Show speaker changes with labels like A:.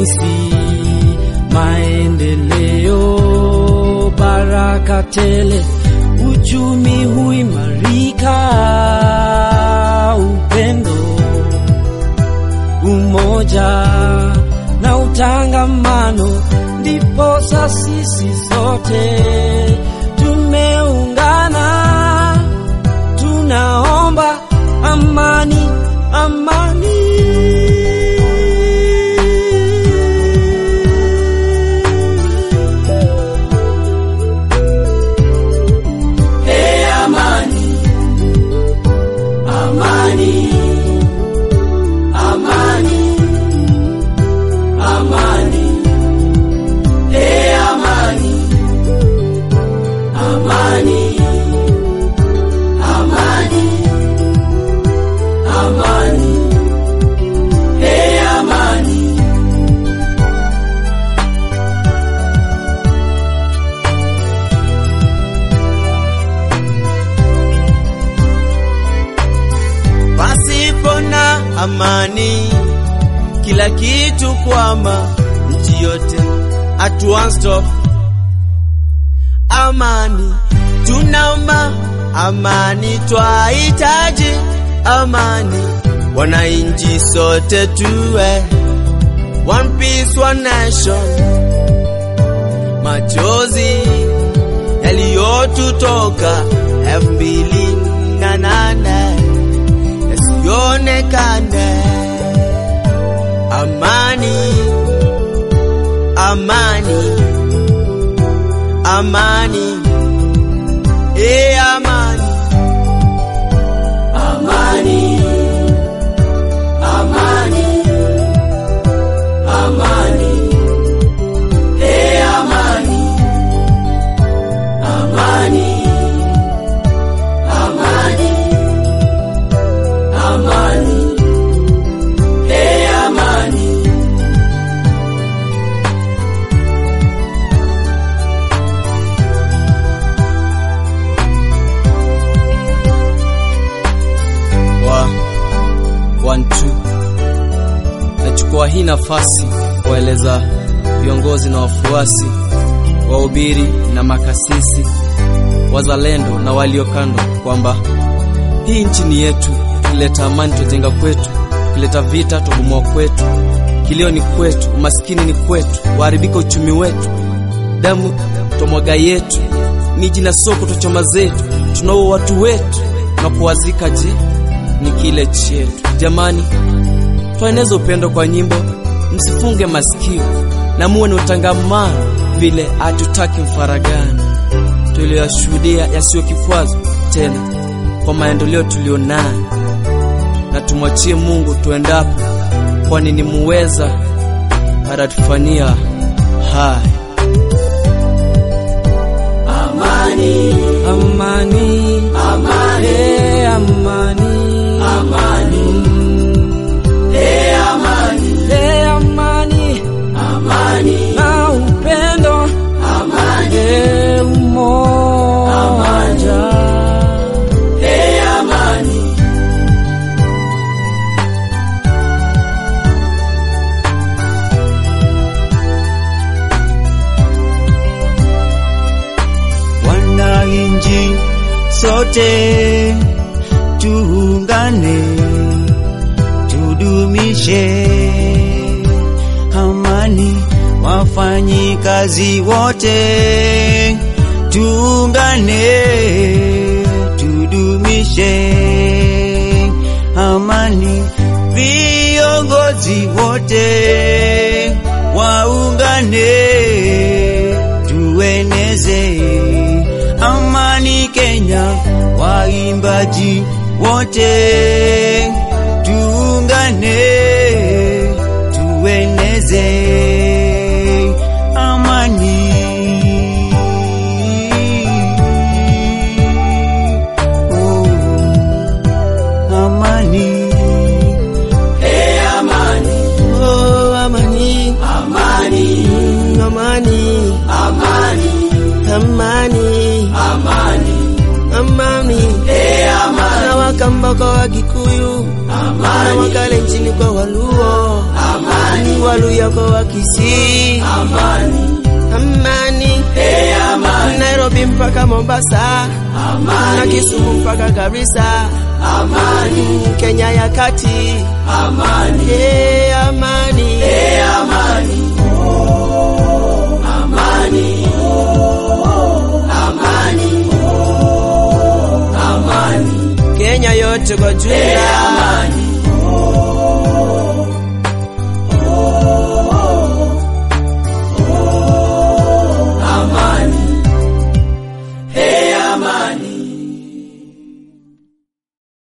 A: ufanisi, maendeleo, baraka tele, uchumi huimarika, upendo, umoja na utangamano, ndipo sisi sote tumeungana, tunaomba amani, amani. Hey, amani, amani, amani, amani. Hey, amani, amani, amani, amani. Hey, amani.
B: Pasipo na amani, kila kitu kwama, nchi yote at one stop. Amani, tunaomba amani, twahitaji amani, wananchi sote tuwe one piece, one nation. Machozi yaliyotutoka elfu mbili na nane yasionekane. Amani, amani, amani, e amani,
A: Amani, amani, amani. Hey, amani, amani, amani, amani. Hey, amani.
C: wa one two. Nachukua hii nafasi kuwaeleza viongozi na wafuasi, wahubiri na makasisi, wazalendo na walio kando kwamba hii nchi ni yetu. Tukileta amani tujenga kwetu, tukileta vita tubomoa kwetu. Kilio ni kwetu, umaskini ni kwetu, uharibika uchumi wetu, damu tomwaga yetu, miji na soko tochoma zetu, tunaua watu wetu na kuwazika. Je, ni kile chetu? Jamani, twaeneza upendo kwa nyimbo, msifunge masikio na muwe ni utangamano, vile hatutaki mfaragano. Tuliyashuhudia yasiyo kikwazo tena kwa maendeleo tulionayo, na tumwachie Mungu tuendapo, kwani ni muweza atatufanyia haya.
A: Amani, amani, amani, hey, amani, amani, hey, amani, hey, amani, amani, na upendo, amani, hey, umoja, hey, amani.
B: wananchi sote tuungane, tudumishe amani, wafanyi kazi wote tuungane, tudumishe amani, viongozi wote waungane, tueneze amani Kenya, waimbaji wote tuungane, tueneze amani. Oh, amani.
A: Hey, amani,
B: Oh, amani.
A: amani,
B: Mm, amani.
A: amani,
B: Amani.
A: amani,
B: Amani.
A: hey, amani,
B: Na Wakamba kwa Wakikuyu, na
A: amani,
B: Wakalenjin kwa Waluo,
A: amani. amani,
B: Waluya kwa Wakisii,
A: amani,
B: amani.
A: e amani,
B: Nairobi mpaka Mombasa na
A: amani,
B: Kisumu mpaka Garissa,
A: amani,
B: Kenya ya kati,
A: amani,
B: eh, amani.
A: e